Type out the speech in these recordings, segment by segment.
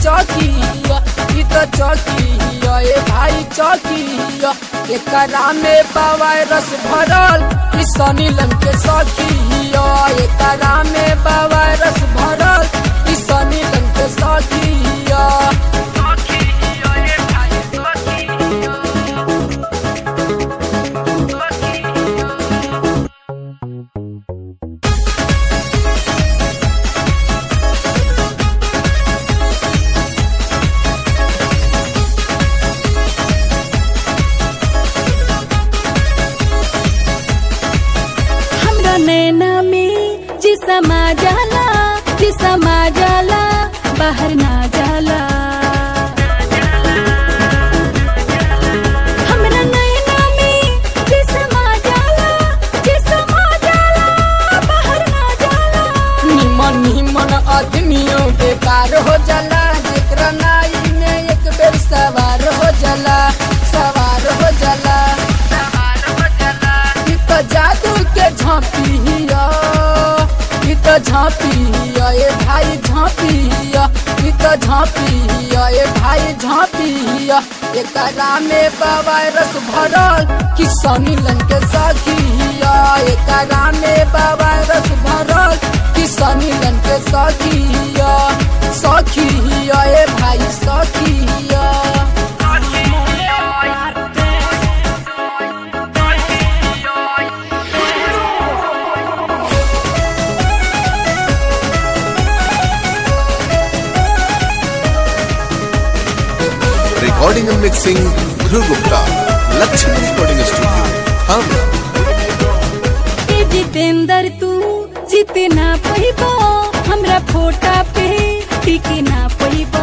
चौकिया ई तो चौकिया ए भाई चौकिया एकरा में वायरस भरल ई सनी लन के सखिया एकरा में वायरस भरल ई सनी लन के सखिया हमरा नैना में जी समा जाला जी समा जाला बाहर ना जाला हमरा नैना में जी समा जाला जी समा जाला बाहर ना जाला निमन निमन आदमियों बेकार हो जाला जेकरा नाई में एक बेर सवार हो जाला सवार हो जाला ई तो जादू के झांपिया ई तो झांपिया ए भाई झांपिया ई तो झांपिया ए भाई झांपिया एकरा में वायरस भरल कि सनी लन के सखिया एकरा में वायरस भरल कि सनी लन के सखिया सखिया ए भाई सखिया Recording and mixing Dhruv Gupta. Lakshmi Recording Studio. Hamra. ए जितेंद्र तू जितना पहिबो हमरा फोटा पे टिके ना पहिबो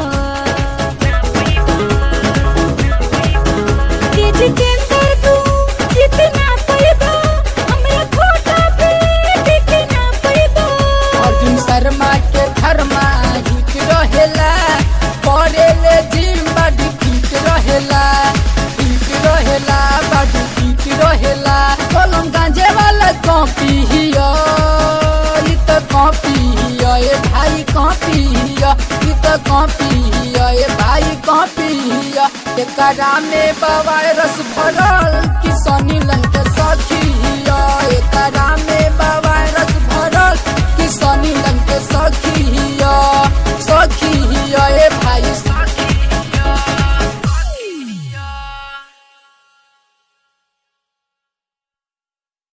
ए जितेंद्र तू जितना पहिबो हमरा फोटा पे टिके ना पहिबो अर्जुन शर्मा के धर्मा हिट रहेला करेले जिम बड़ी फिट रहेला फिट रहेला बड़ी फिट रहेला कलम गांजे वाला कॉपी हिया ई तो कॉपी हिया ए भाई कॉपी हिया ई तो कॉपी हिया ए भाई कॉपी हिया एकरा में वायरस भरल कि सनी लन के सखिया एकरा में वायरस भरल कि सनी लन के सखिया